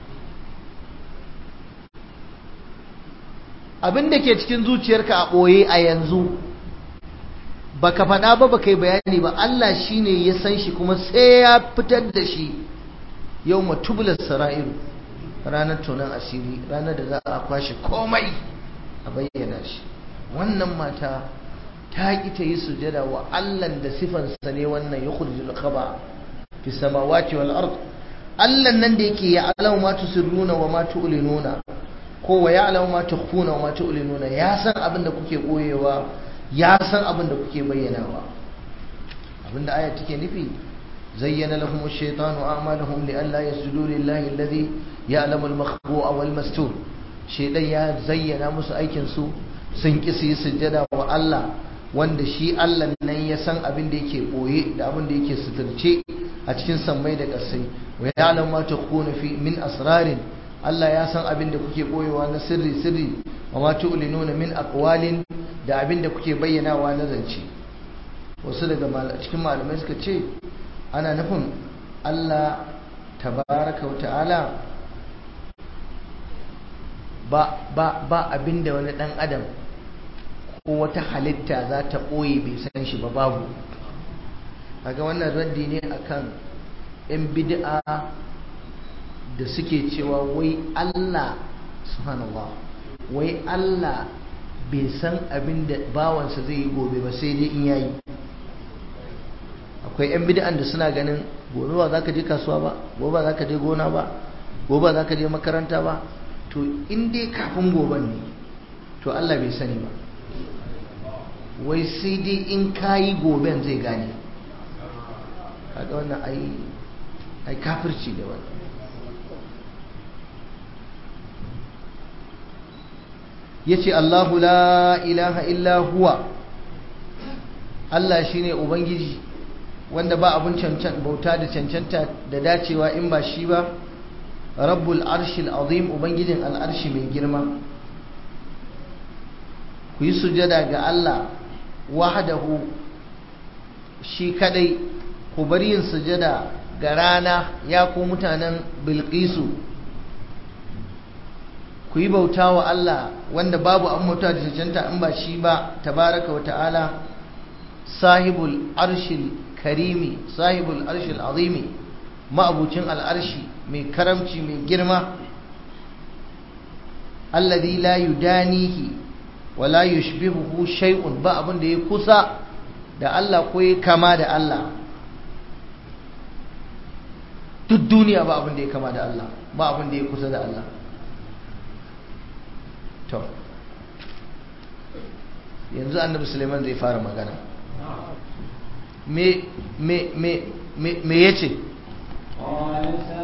abin da ke cikin zuciyarka a boye a yanzu baka faɗa ba baka yi bayani ba Allah shine ya san shi kuma sai ya fitar da shi yau matubula sara'iru ranar tonon asiri ranar da za a kwashe komai a bayyana shi wannan mata ta ƙi ta yi sujada wa Allahn da sifansa ne wannan ya kurjul khaba fi samawati wal ard Allah nan da yake ya alamu ma tusirruna wa ma tu'linuna ko wa ya alamu ma tukhfuna wa ma tu'linuna ya san abin da kuke koyewa ya san abin da kuke bayyanawa abin da aya take nufi zayyana lahum ash-shaytanu a'malahum li alla yasjudu lillahi alladhi ya'lamu al-makhbu'a wal mastur shaytan ya zayyana musu aikin su sun ƙi su yi sujjada wa Allah wanda shi Allah nan ya san abin da yake boye da abin da yake suturce a cikin sammai da ƙasai wa ya'lam ma tukhuna fi min asrarin Allah ya san abin da kuke boyewa na sirri sirri wa ma tu'linuna min aqwalin da abin da kuke bayyanawa na zance wasu daga cikin malamai suka ce ana nufin Allah tabaraka wa ta'ala ba ba ba abin da wani dan adam ko wata halitta za ta ɓoye bai san shi ba babu kaga wannan raddi ne akan yan bid'a da suke cewa wai Allah subhanallah wai Allah bai san abin da bawansa zai yi gobe ba sai dai in yayi akwai yan bid'an da suna ganin gobe ba za ka je kasuwa ba gobe ba za ka je gona ba gobe ba za ka je makaranta ba to in dai kafin goben ne to Allah bai sani ba wai sai dai in kayi goben zai gane kaga wannan ai ai kafirci da wannan yace Allahu la ilaha illa huwa Allah shine ubangiji wanda ba abun cancan bauta da cancanta da dacewa in ba shi ba rabbul arshil azim ubangijin al'arshi mai girma ku yi sujada ga Allah wahdahu shi kadai ku bari yin sujada ga rana ya ku mutanen bilqisu ku yi bauta wa Allah wanda babu an bauta da cancanta in ba shi ba tabaraka wa ta'ala sahibul arshil karimi sahibul arshil azimi ma'abucin al'arshi mai karamci mai girma alladhi la yudanihi wa la yushbihuhu shay'un ba abin da ya kusa da Allah ko ya kama da Allah duk duniya ba abin da ya kama da Allah ba abin da ya kusa da Allah to yanzu annabi Suleiman zai fara magana me me me me me yace قال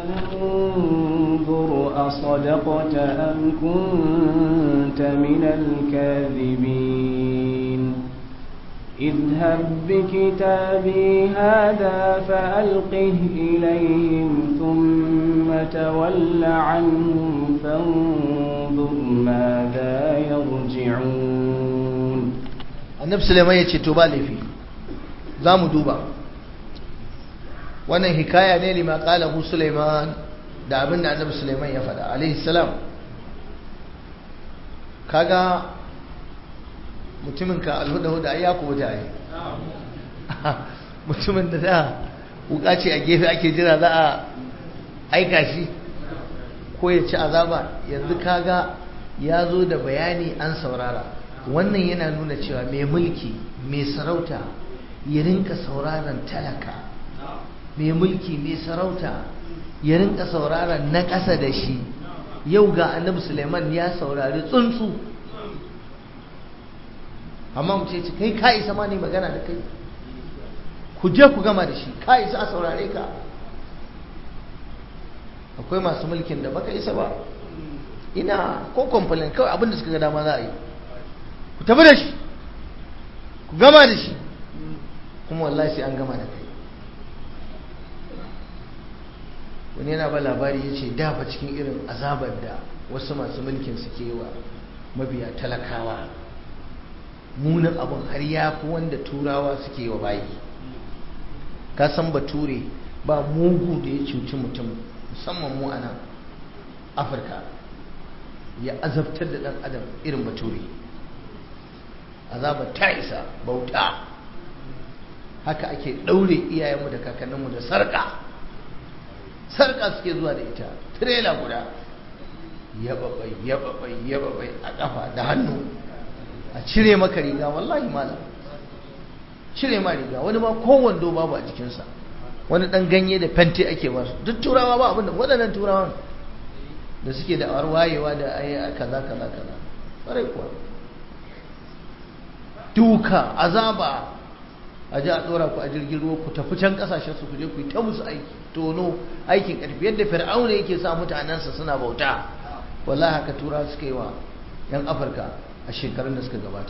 سننظر أصدقت أم كنت من الكاذبين اذهب بكتابي هذا فألقه إليهم ثم تول عنهم فانظر ماذا يرجعون annabi Suleiman yace to ba laifi za mu duba wannan hikaya ne lima qalahu Suleiman da abin da annabi Suleiman ya faɗa alaihi salam kaga mutumin ka alhuda huda ai ya kubuta ai mutumin da da wuka ce a gefe ake jira za a aika shi ko ya ci azaba yanzu kaga ya zo da bayani an saurara wannan yana nuna cewa mai mulki mai sarauta ya rinka sauraron talaka mai mulki mai sarauta ya rinka sauraron na ƙasa da shi yau ga annabi suleiman ya saurari tsuntsu amma mu ce kai ka isa ma ne magana da kai ku je ku gama da shi ka isa a saurare ka akwai masu mulkin da baka isa ba ina ko complain kawai abin da suka ga dama za a yi ku tafi da shi ku gama da shi kuma wallahi sai an gama da kai wani yana ba labari ya ce dafa cikin irin azabar da wasu masu mulkin suke yi wa mabiya talakawa munin abin har ya fi wanda turawa suke yi wa bayi ka san bature ba mugu da ya cuci mutum musamman mu a nan afirka ya azabtar da ɗan adam irin bature azabar ta isa bauta haka ake ɗaure iyayenmu da kakanninmu da sarƙa sarƙa suke zuwa da ita tirela guda yababai yababai yababai a ƙafa da hannu a cire maka riga wallahi malam cire ma riga wani ma kowando babu a jikinsa wani ɗan ganye da fenti ake basu duk turawa ba abinda waɗannan turawan da suke da wayewa da ayi kaza kaza kaza ƙwarai kuwa duka azaba a ji a ɗora ku a jirgin ruwa ku tafi can ƙasashen su ku je ku yi ta musu aiki tono aikin ƙarfi yadda fir'auna yake sa mutanensa suna bauta wallahi haka tura suka yi wa 'yan afirka a shekarun da suka gabata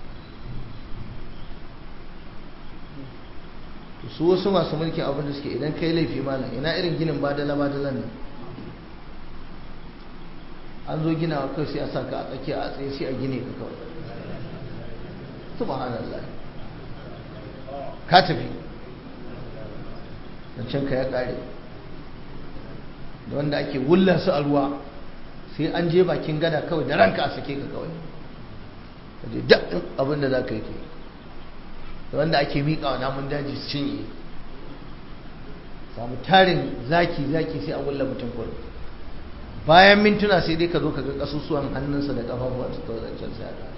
su wasu masu mulkin abin da suke idan kai laifi malam ina irin ginin badala badalan ne an zo gina kai sai a sa ka a tsakiya a tsaye sai a gine ka kawai subhanallah ka tafi zancen ka ya kare da wanda ake wulla su a ruwa sai an je bakin gada kawai da ranka a sake ka kawai kaje duk abin da za ka yi kai da wanda ake miƙa wa namun daji su cinye samu tarin zaki zaki sai a wulla mutum kurum bayan mintuna sai dai ka zo ka ga kasusuwan hannunsa da kafafuwansa kawai zancen sai a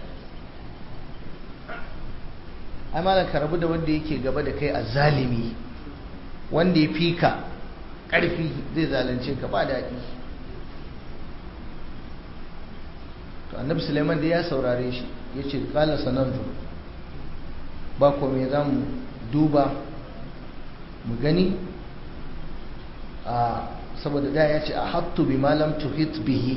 ai malam ka rabu da wanda yake gaba da kai a zalimi wanda ya fi ka ƙarfi zai zalunce ka ba daɗi to annabi suleiman da ya saurare shi ya ce ƙala sananzu ba kome za mu duba mu gani a saboda da ya ce a hattu bi malam tuhit bihi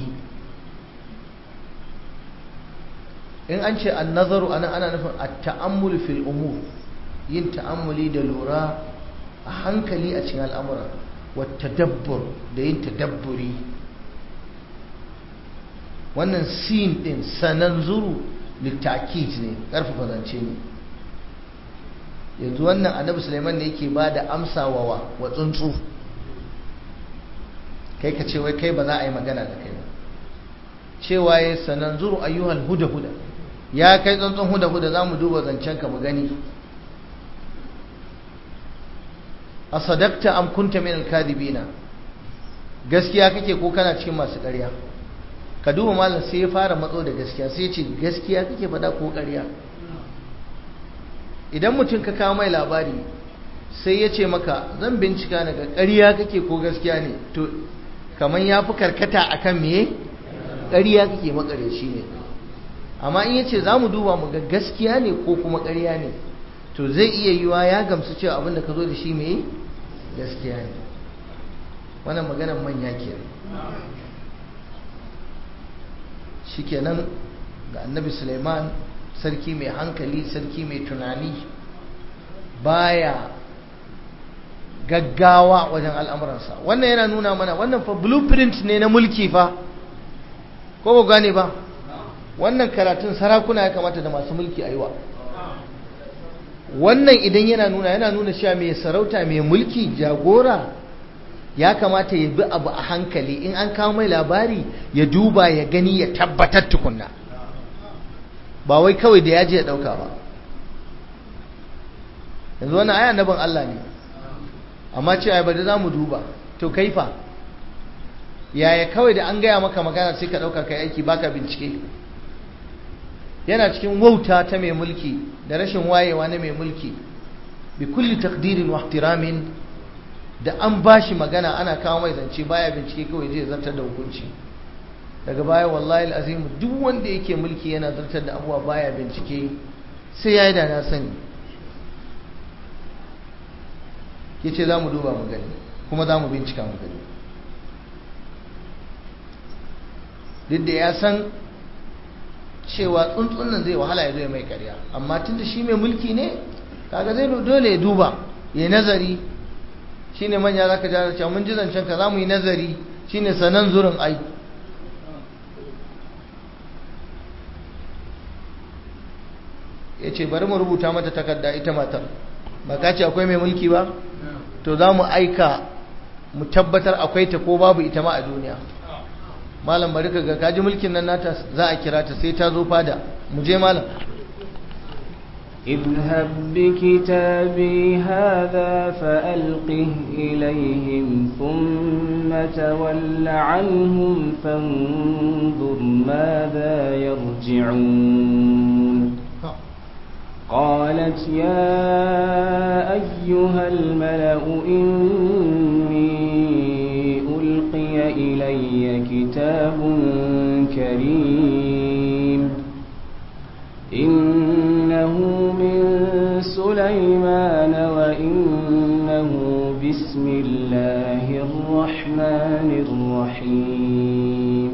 in an ce an nazaru ana ana nufin a ta'ammul fil umur yin ta'ammuli da lura a hankali a cikin al'amura wata dabbur da yin tadabburi wannan sin din sanan zuru littakid ne ƙarfafa zance ne yanzu wannan annabi suleiman ne yake ba da amsa wa wa tsuntsu kai ka ce wai kai ba za a yi magana da kai ba cewa ya sanan zuru ayyuhal huda huda ya kai tsuntsun huda huda za mu duba zancen ka mu gani a sadakta am kunta min alkadibina gaskiya kake ko kana cikin masu ƙarya ka duba malam sai ya fara matso da gaskiya sai ya ce gaskiya kake faɗa ko ƙarya idan mutum ka kawo mai labari sai ya ce maka zan bincika daga ƙarya kake ko gaskiya ne to kamar ya fi karkata akan me ƙarya kake makaryaci ne amma in ya ce za mu duba mu ga gaskiya ne ko kuma ƙarya ne to zai iya yiwa ya gamsu cewa abin da ka zo da shi me gaskiya ne wannan maganar manya ke shikenan ga annabi suleiman sarki mai hankali sarki mai tunani baya gaggawa wajen al'amuransa wannan yana nuna mana wannan fa blueprint ne na mulki fa ko ba gane ba wannan karatun sarakuna ya kamata da masu mulki a yiwa wannan idan yana nuna yana nuna cewa mai sarauta mai mulki jagora ya kamata ya bi abu a hankali in an kawo mai labari ya duba ya gani ya tabbatar tukunna ba wai kawai da ya je ya dauka ba yanzu wannan aya annabin Allah ne amma ce ai bari za mu duba to kaifa yaya kawai da an gaya maka magana sai ka dauka kai aiki baka bincike yana cikin wauta ta mai mulki da rashin wayewa na mai mulki bi kulli taqdirin wa ihtiramin da an bashi magana ana kawo mai zance baya bincike kawai zai zartar da hukunci daga baya wallahi alazim duk wanda yake mulki yana zartar da abuwa baya bincike sai yayi da na sani yace za mu duba mu gani kuma za mu bincika mu gani duk da ya san cewa tsuntsun nan zai wahala ya zo mai karya amma tunda shi mai mulki ne kaga zai dole ya duba ya nazari shine manya zaka jara cewa mun ji zancen ka za mu yi nazari shine sanan zurin ai ya ce bari mu rubuta mata takarda ita matar ba ka ce akwai mai mulki ba to za mu aika mu tabbatar akwai ta ko babu ita ma a duniya malam bari ka ga kaji mulkin nan nata za a kira ta sai ta zo fada mu je malam اذهب بكتابي هذا فألقه إليهم ثم تول عنهم فانظر ماذا يرجعون قالت يا أيها الملأ إني ألقي إلي كتاب كريم إنه من سليمان وإنه بسم الله الرحمن الرحيم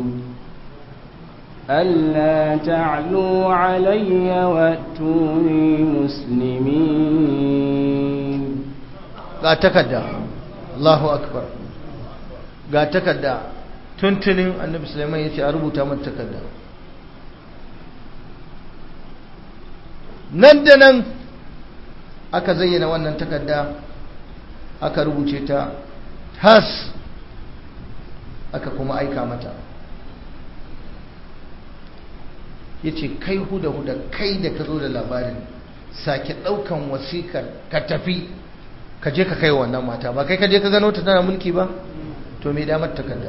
ألا تعلوا علي وأتوني مسلمين ga takarda Allahu akbar ga takarda tuntunin annabi Sulaiman yace a rubuta mata takarda nan da nan aka zayyana wannan takarda aka rubuce ta has aka kuma aika mata yace kai huda huda kai da ka zo da labarin sake ɗaukan wasikar ka tafi ka je ka kai wannan mata ba kai ka je ka gano ta tana mulki ba to me damar takarda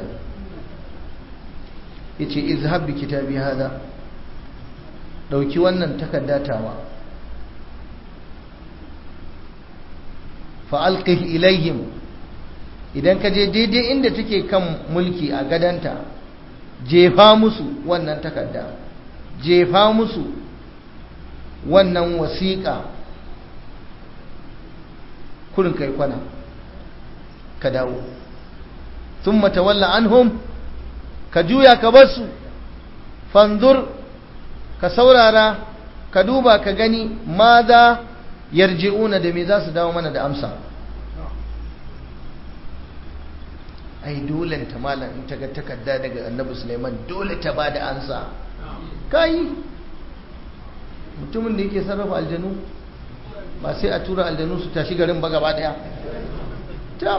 yace izhab bi kitabi hada dauki wannan takarda tawa fa'alƙih ilayhim idan ka je daidai inda take kan mulki a gadanta jefa musu wannan takarda jefa musu wannan wasiƙa kurin kai kwana ka dawo sun matawalla anhum ka juya ka bar su fanzur ka saurara ka duba ka gani ma za yarji'una da me za su dawo mana da amsa ai dole ta malam in ta ga takarda daga annabi Sulaiman dole ta ba da ansa kai mutumin da yake sarrafa aljanu ba sai a tura aljanu su tashi garin ba gaba daya ta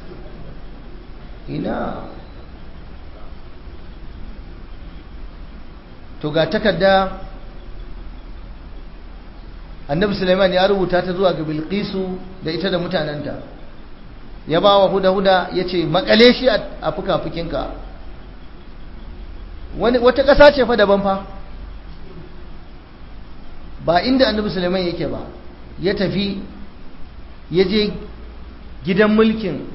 ina to ga takarda annabi Sulaiman ya rubuta ta zuwa ga Bilqisu da ita da mutanenta ya ba wa huda-huda ya ce makale shi a fuka-fukinka wata ƙasa ce fa daban fa ba inda annabi Sulaiman yake ba ya tafi ya je gidan mulkin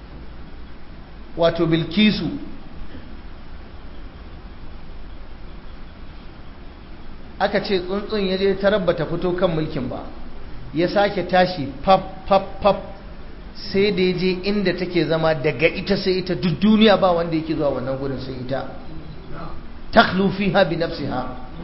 wato Bilkisu aka ce tsuntsun ya je ta rabbata fito kan mulkin ba ya sake tashi fab fab fab sai da ya je inda take zama daga ita sai ita duk duniya ba wanda yake zuwa wannan gudun sai ita takhlu fiha bi nafsiha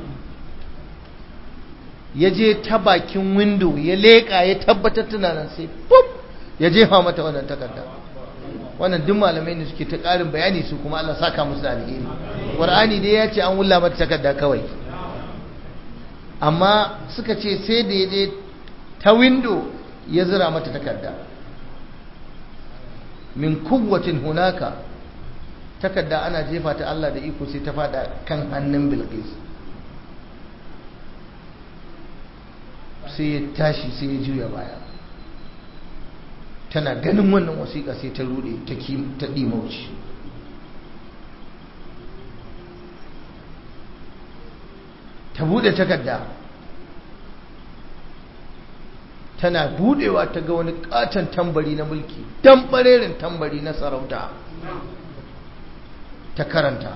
ya je ta bakin window ya leƙa ya tabbatar tunanin sai pop ya jefa mata wannan takarda wannan duk malamai ne suke ta ƙarin bayani su kuma Allah saka musu da alheri Qur'ani dai ya ce an wulla mata takarda kawai amma suka ce sai da ya je ta window ya zira mata takarda min kuwatin hunaka takarda ana jefa ta Allah da iko sai ta fada kan hannun Bilqis sai ya tashi sai ya juya baya tana ganin wannan wasiƙa sai ta rude ta ta dimauci ta bude takarda tana budewa ta ga wani katon tambari na mulki tambarerin tambari na sarauta ta karanta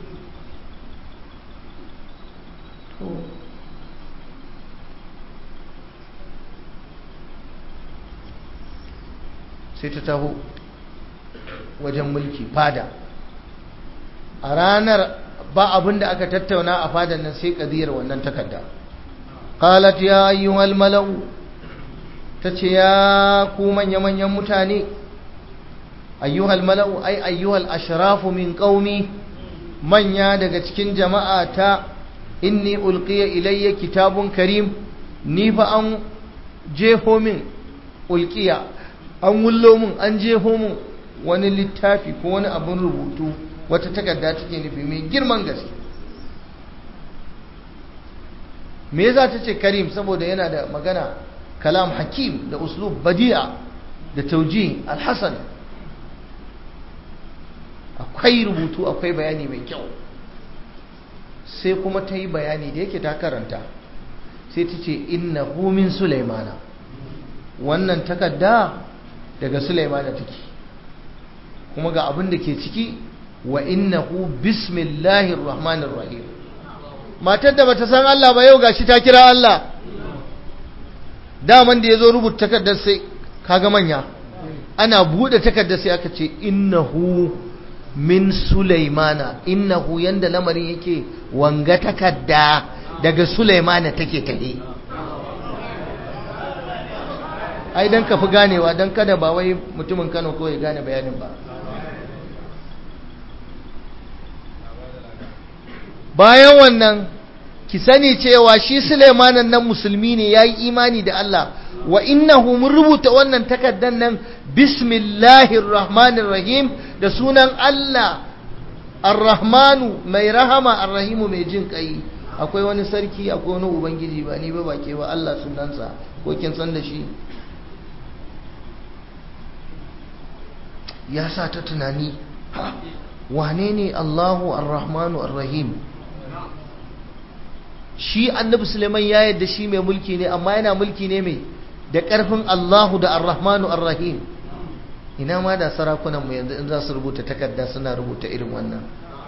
sai ta taho wajen mulki fada a ranar ba abin da aka tattauna a fadan nan sai kadiyar wannan takarda qalat ya ayyuhal mala'u tace ya ku manya manyan mutane ayyuhal mala'u ai ayyuhal ashrafu min qaumi manya daga cikin jama'a ta inni ulqiya ilayya kitabun karim ni fa an jefo min ulqiya an wullo min an jefo min wani littafi ko wani abin rubutu wata takarda take nufi mai girman gaske me yasa ta ce karim saboda yana da magana kalam hakim da uslub badi'a da tauji alhassan akwai rubutu akwai bayani mai kyau sai kuma ta yi bayani da yake ta karanta sai ta ce inna min sulaimana wannan takarda daga sulaimana take kuma ga abin da ke ciki wa innahu bismillahir rahmanir rahim matar da bata san Allah ba yau gashi ta kira Allah daman da yazo rubuta takardar sai kaga manya ana bude takardar sai aka ce innahu min sulaimana innahu yanda lamarin yake wanga takarda daga sulaimana take tahe ai dan ka fi ganewa dan kada ba wai mutumin Kano ko ya gane bayanin ba bayan wannan ki sani cewa shi Sulaimanan nan musulmi ne yayi imani da Allah wa innahu mun rubuta wannan takaddan nan bismillahir rahmanir rahim da sunan Allah ar-rahmanu mai rahama ar-rahimu mai jin kai akwai wani sarki akwai wani ubangiji ba ni ba bake ba Allah sunansa ko kin san da shi ya sa ta tunani ha wane ne Allahu ar-rahmanu ar-rahim shi annabi suleiman ya yadda shi mai mulki ne amma yana mulki ne mai da ƙarfin Allahu da Ar-Rahmanu Ar-Rahim ina ma da sarakunan mu yanzu in za su rubuta takarda suna rubuta irin wannan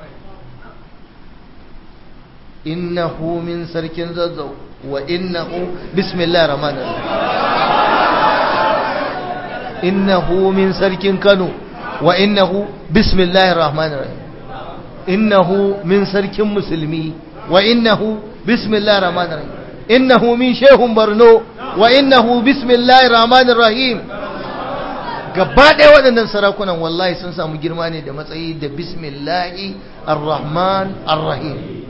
innahu min sarkin zazzau wa innahu bismillahir rahmanir rahim innahu min sarkin Kano wa innahu bismillahir rahmanir rahim innahu min sarkin musulmi wa innahu bismillahir rahmanir rahim innahu min shehun Borno wa innahu bismillahir rahmanir rahim gaba ɗaya waɗannan sarakunan wallahi sun samu girma ne da matsayi da bismillahi ar-rahman ar-rahim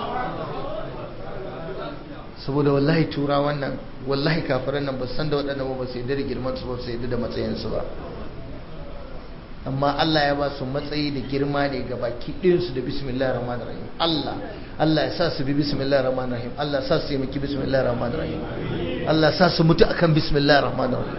saboda wallahi tura wannan wallahi kafiran nan ba san da waɗannan ba su yadda da girman su ba su yadda da matsayinsu ba amma Allah ya ba su matsayi da girma ne ga baki ɗinsu da bismillahir rahmanir rahim Allah Allah ya sa su bi bismillahir rahmanir rahim Allah ya sa su yi miki bismillahir rahmanir rahim Allah ya sa su mutu akan bismillahir rahmanir rahim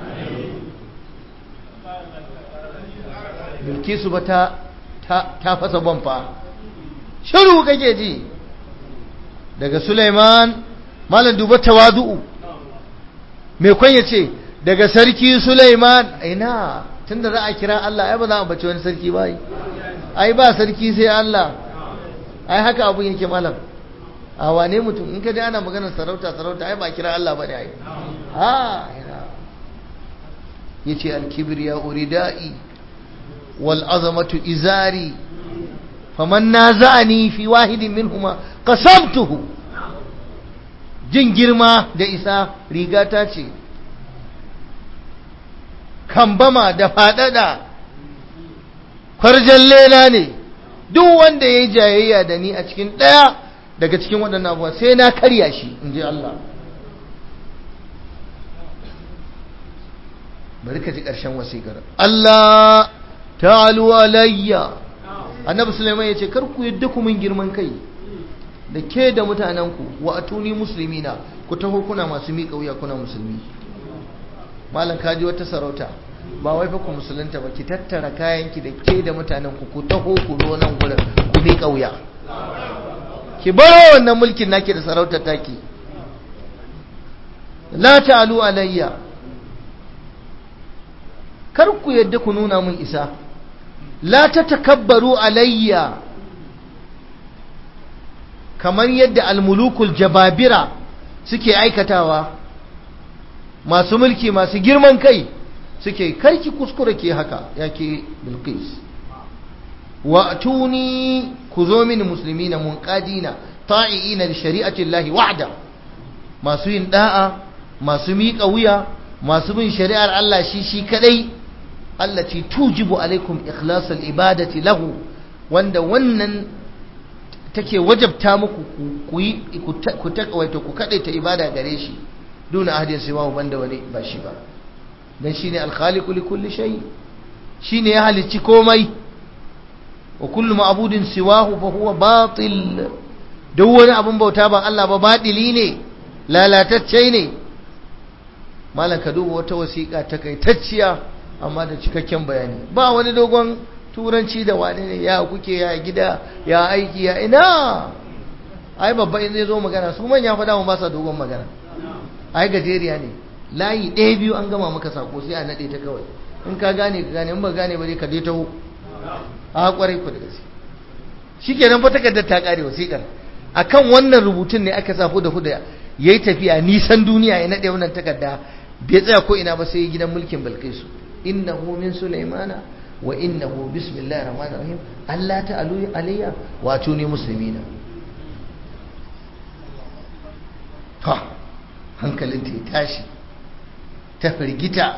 Bilkisu ba ta ta fasa bomfa shiru kake ji daga Sulaiman malam duba tawadu'u me kwan yace daga sarki Sulaiman ina tunda za a kira Allah ai ba za a bace wani sarki ba ai ba sarki sai Allah ai haka abun yake malam a wane mutum in ka ji ana maganar sarauta sarauta ai ba kira Allah bane ai a ina yace al-kibriya uridai wal azamatu izari faman naza'ani fi wahidin minhuma qasamtuhu jin girma da isa rigata ce kambama da faɗaɗa kwarjan lela ne duk wanda ya yi jayayya da ni a cikin ɗaya daga cikin waɗannan abuwa sai na karya shi in ji Allah bari ka ji ƙarshen wasiƙar Allah ta'alu alayya annabi Sulaiman ya ce kar ku yadda ku min girman kai da ke da mutanenku wa atuni muslimina ku taho kuna masu miƙa wuya kuna musulmi malam kaji wata sarauta ba wai fa ku musulunta ba ki tattara kayanki da ke da mutanenku ku taho ku zo nan gurin ku miƙa wuya ki baro wannan mulkin naki da sarautar taki la ta'alu alayya kar ku yadda ku nuna mun isa la tatakabbaru alayya kamar yadda almulukul jababira suke aikatawa masu mulki masu girman kai suke karki kuskure ke haka yake bilqis wa tuni ku zo mini muslimina munqadina ta'iina li shari'ati llahi wahda masu yin da'a masu miƙa wuya masu bin shari'ar Allah shi shi kadai allati tujibu alaikum ikhlasul ibadati lahu wanda wannan take wajabta muku ku yi ku takawaita ku ta ibada gare shi duna ahadin siwa banda wani ba shi ba dan shine al-khaliqu li kulli shay shine ya halicci komai wa kullu ma'budin siwahu fa huwa batil duk wani abun bauta ba Allah ba batili ne lalatacce ne malam ka duba wata wasiƙa ta kaitacciya amma da cikakken bayani ba wani dogon turanci da wane ne ya kuke ya gida ya aiki ya ina ai babba in zai zo magana su manya fa mu ba sa dogon magana ai gajeriya ne layi ɗaya biyu an gama maka sako sai a naɗe ta kawai in ka gane ka gane in ba gane ba dai ka je taho a kwarai ku da gaske shikenan fa takardar ta kare wasiƙar akan wannan rubutun ne aka sa da huda yayi tafiya nisan duniya ya naɗe wannan takarda bai tsaya ko ina ba sai gidan mulkin Bilkisu innahu min sulaimana wa innahu bismillahir rahmanir rahim Allah ta'alu alayya wa tuni muslimina ha hankalin ta ya tashi ta firgita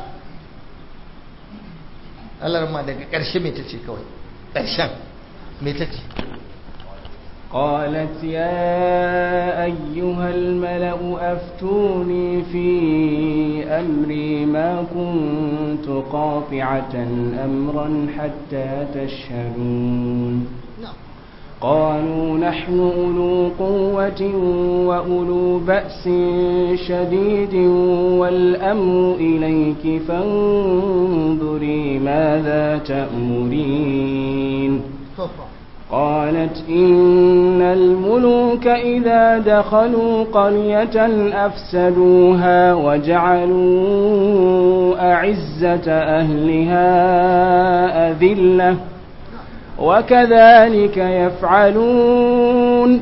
Allah ma daga ƙarshe me tace kawai ƙarshen me tace قالت يا أيها الملأ أفتوني في أمري ما كنت قاطعة أمرا حتى تشهدون قالوا نحن أولو قوة وأولو بأس شديد والأمر إليك فانظري ماذا تأمرين قالت إن الملوك إذا دخلوا قرية أفسدوها وجعلوا أعزة أهلها أذلة وكذلك يفعلون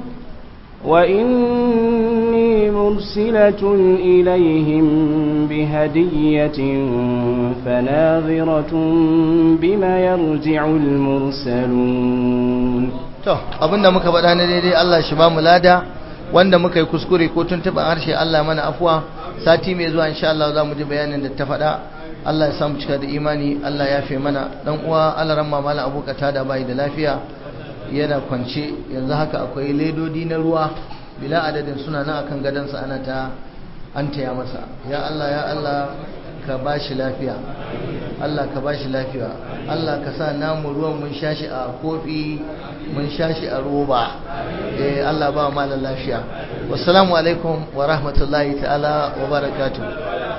وإني مرسلة إليهم بهدية فناظرة بما يرجع المرسلون to abinda muka faɗa na daidai Allah shi ba mu lada wanda muka yi kuskure ko tuntuɓa harshe Allah mana afuwa sati mai zuwa insha Allah za mu ji bayanin da ta faɗa Allah ya samu cika da imani Allah ya fi mana dan uwa Allah ran mamala abokata da bai da lafiya yana kwance yanzu haka akwai ledodi na ruwa bila adadin suna nan akan gadansa ana ta an taya masa ya Allah ya Allah ka ba shi lafiya Allah ka ba shi lafiya Allah ka sa namu ruwan mun sha shi a kofi mun sha shi a roba eh Allah ba malam lafiya wassalamu alaikum wa rahmatullahi ta'ala wa barakatuh